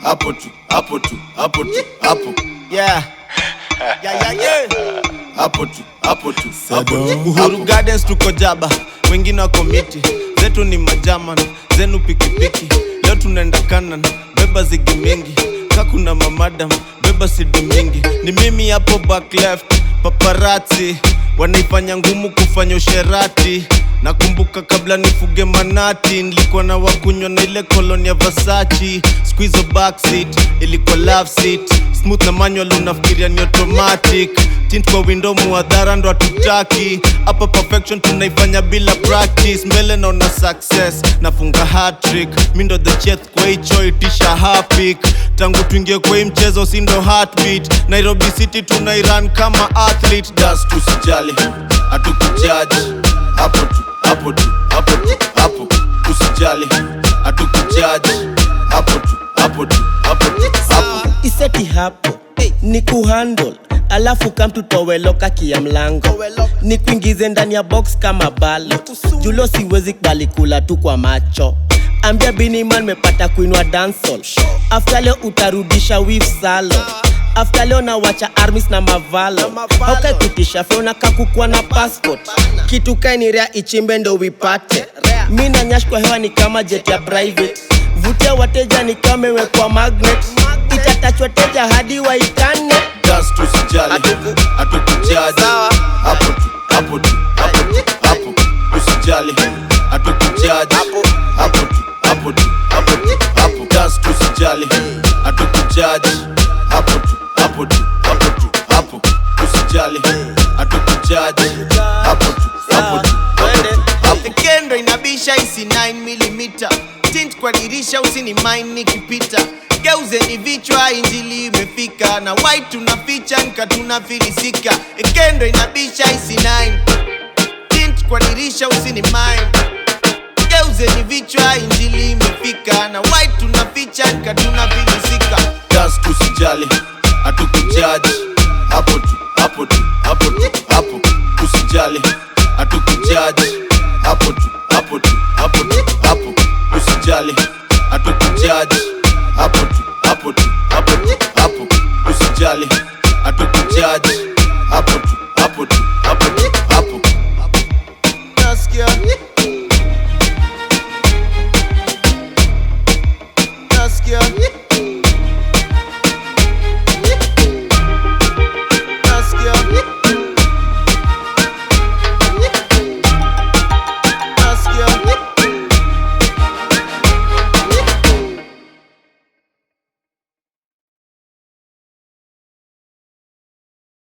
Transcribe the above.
hapo tu hapo tu hapo tu hapo Yeah. Yeah, yeah, yeah. hapo tu hapo tu hapo tu Uhuru Gardens tuko jaba, wengine wako miti, zetu ni majaman, zenu pikipiki. Leo tunaenda kanan, beba zigi mingi, kakuna mamadam, beba sidi mingi. Ni mimi hapo back left, paparazzi wanaifanya ngumu kufanya usherati. Nakumbuka kabla nifuge manati, nilikuwa na wakunywa na ile koloni ya Versace. Squeeze backseat, ilikuwa love seat, smooth na manual, unafikiria ni automatic. Tint kwa window, muadhara ndo hatutaki. Hapa perfection tunaifanya bila practice. Mbele naona success, nafunga hat-trick. Mi ndo the chef kwa hicho itisha hapik. Tangu tuingie kwa hii mchezo, si ndo heartbeat. Nairobi City tunairan kama athlete. das tusijali hatukujaji hapo tu hapo tu hapo tu hapo usijali hatukujaji hapo tu hapo tu hapo tu hapo iseti hapo ni kuhandle alafu kamtutoweloka kia mlango ni kuingize ndani ya box kama balo julo siwezi kubali kula tu kwa macho ambia biniman mepata kuinwa dansol afta leo utarudisha wif salo afta leo nawacha armis na mavalo haukaikutisha feona kakukwa na passport kitu kainirea ichimbe ndo wipate mi na nyash kwa hewa ni kama jet ya private vutia wateja ni kama imewekwa magnet itatachwa teja hadi waitane das tusijali hatukujaji hapo tu hapo tu hapo tu hapo usijali hatukujaji hapo tu hapo tu hapo tu hapo das tusijali hatukujaji hapo tu hapo tu hapo tu hapo usijali hatukujaji hapo tu hapo tu hapo tu hapo kendo inabisha isi 9mm tint kwa dirisha usini mine nikipita geuzeni vichwa injili imefika na white tunaficha nka tunafilisika kendo inabisha isi 9 tint kwa dirisha usini mine geuzeni vichwa injili imefika na white tunaficha nka tunafilisika das tusijali hatukujaji hapo tu hapo tu hapo tu hapo usijali hatukujaji hapo tu hapo tu hapo tu hapo usijali hatukujaji hapo tu hapo tu hapo tu hapo usijali hatukujaji hapo tu hapo tu hapo tu hapo nasikia